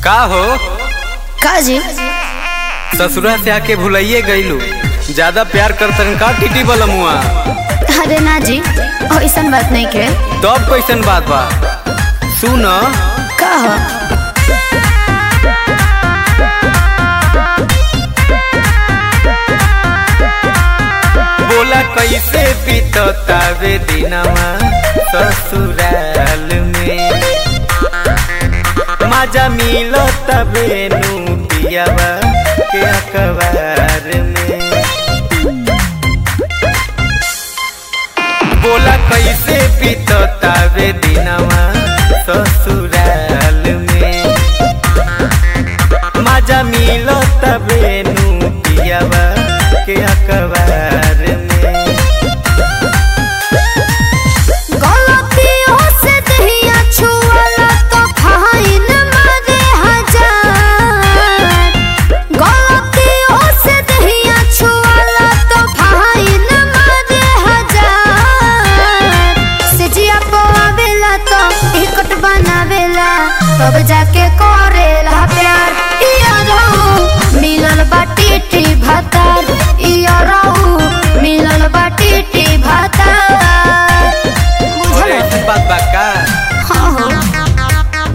का हो का जी ससुरा से आके भुलाइए गईलू ज्यादा प्यार करतन का टीटी बलमुआ अरे ना जी ऐसन बात नहीं के तब कैसन बात बा सुन का हो बोला कैसे बीततावे दिनवा ससुराल में मजा मिलो तबे नू पियावा के अखबार में बोला कैसे बीततावे दिनवा ससुराल में मजा मिलो तबे नू पियावा के अखबार में गलतियों से दहिया छुअला तो फाइन मारे हजार गलतियों से दहिया छुअला तो फाइन मारे हजार से जिया पवावेला तो टिकट बनावेला तब जाके करेला प्यार इया रहू मिलल बाटी टी भातार इया रहू मिलल बाटी टी भातार बुझल अरे ऐसी बात बा का हाँ हाँ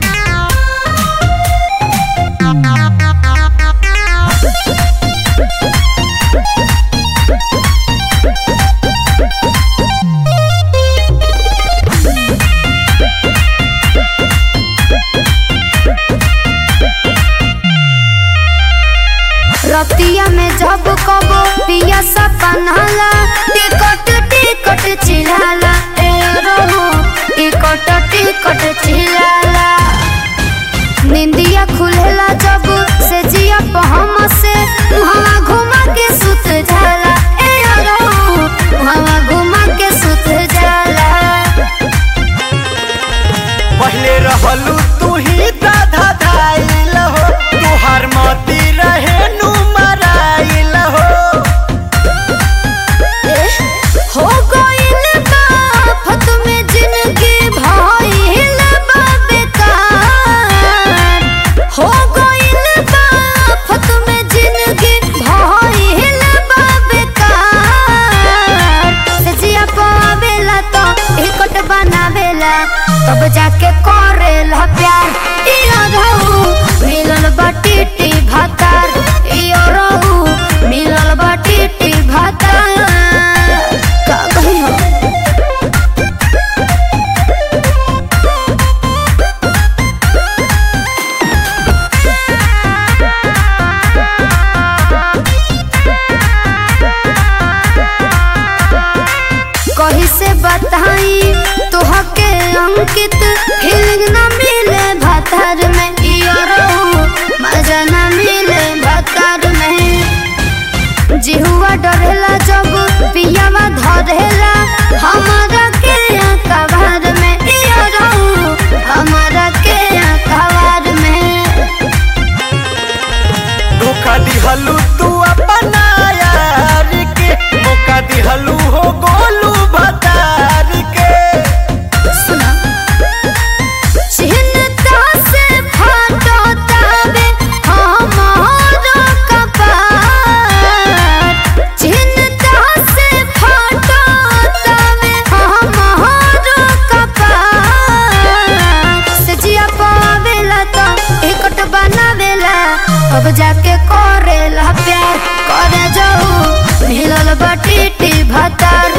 रतिया में जब कबो पिया सपनाला टिकट टिकट चिल्लाला ए रहो टिकट टिकट चिल्लाला निंदिया खुलेला जब से जिया पहम से मुहवा घुमा के सुत जाला ए रहो मुहवा घुमा के सुत जाला पहले रहलू तू ही दाधा धाइल हो तुहार मती रहे नु मराइल हो हो गइल बा फत में जिंदगी भइल बा बेकार हो गइल बा फत में जिंदगी भइल बा बेकार से जिया पावेला तो टिकट बनावेला तब जाके करेला प्यार इया रहू मिलल बाटी टी भातार इया रहू मिलल बाटी टी भातार का कही हो कही से बताई तोहके अंकित फीलिंग न मिले भातार में इया रहू मजा न मिले भातार में जिहुआ डरेला जब पियावा धरेला हमारा के कबार में इया रहू हमारा के कबार में धोखा दिहलू तू अपना यार के मौका दिहलू हो गोलू भतार के सुना चिन्ता से फाटो तावे हमारा कपार चिन्ता से फाटो तावे हमारा कपार से जिया पावेला तो टिकट बनावेला अब जाके करेला प्यार करे जाऊ मिलल बाटी टी भातार